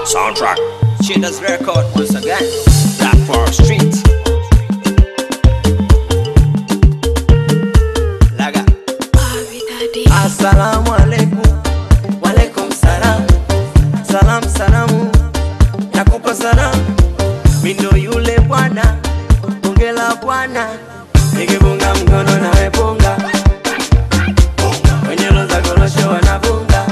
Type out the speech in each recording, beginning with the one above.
Soundtrack. Shaders record once again. Black Forest Street. Laga. Assalamu alaikum, walaikum salam, salam salamu, nakupa salamu, mindo yule bwana, bonge la bwana, nikibunga mkono nawe bunga, wenye loza korosho wanavunga,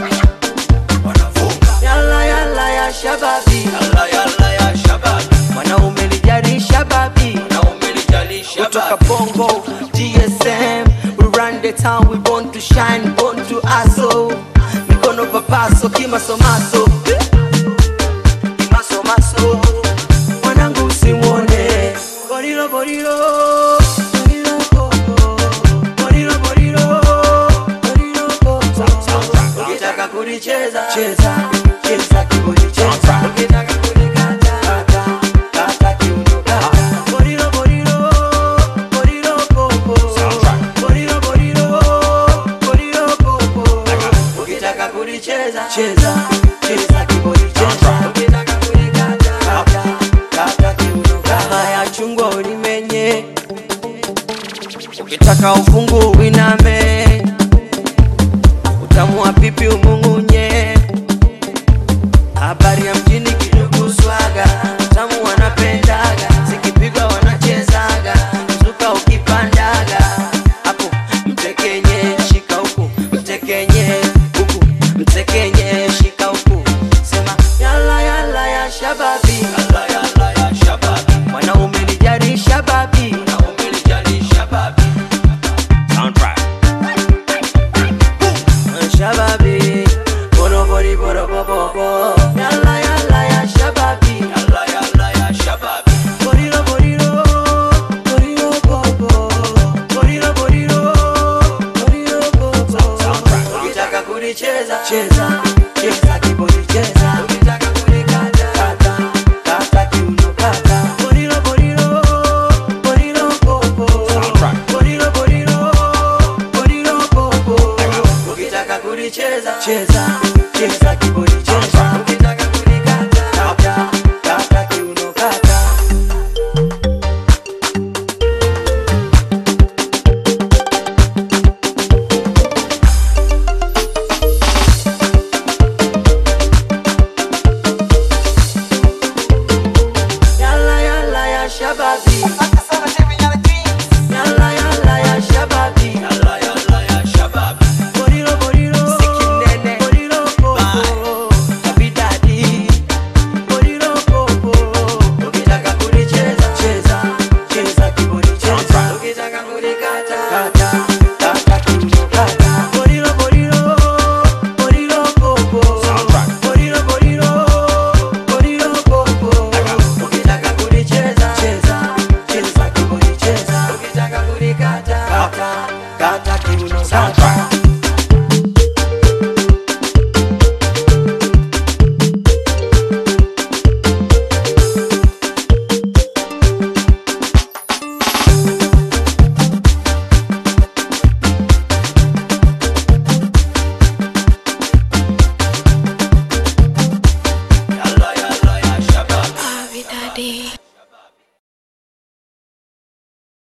yalla yalla ya shababi, Yalla yalla ya shabab. mwanaume lijari shababi, Na umelijali kutoka shabab. Bongo GSM we run the town we born to shine born to hustle mikono papaso kimasomaso kimasomaso mwanangu usimwone borilo borilo borilo koko borilo borilo borilo koko ukitaka kulicheza cheza cheza kibodi cheza ukitaka kulikata kata kata kiuno kata borilo borilo borilo koko borilo borilo borilo koko ukitaka kulicheza cheza cheza kibodi cheza ukitaka kulikata kata kata kiuno kata ya chungwa ulimenye ukitaka ufungu winame utamu wa pipi umung'unye habari ya mjini kidogo swaga tamu wanapendaga zikipigwa wanachezaga zuka ukipandaga hapo mtekenye shika huku mtekenye huku mtekenye shika huku sema yala yala ya shababi Yalla yalla ya shabab. mwanaume lijari shababi Na umelijali shabab. Soundtrack. shababi borobori borobobobo yala yala ya shababi Yalla yalla ya shabab. Borilo, borilo, borilo, bobo. Borilo, borilo, borilo, bobo. Ukitaka kulicheza cheza cheza kibodi cheza ukitaka kulikata kata kata kiuno kata borilo borilo borilo bobo Soundtrack. borilo borilo borilo bobo ukitaka kulicheza cheza cheza kibodi cheza ukitaka kulikata kata kata kiuno kata Yalla yalla ya shababi Yalla yalla ya shababi Yalla yalla ya shabab. Borilo borilo Sikinene Borilo popo Abidadi Borilo popo Ukitaka kulicheza cheza Cheza kibodi cheza Ukitaka kulikata kata Kata kiuno kata Borilo borilo Borilo popo Soundtrack. Borilo borilo Borilo popo Ukitaka kulicheza cheza Cheza kibodi cheza Ukitaka kulikata kata Kata kiuno kata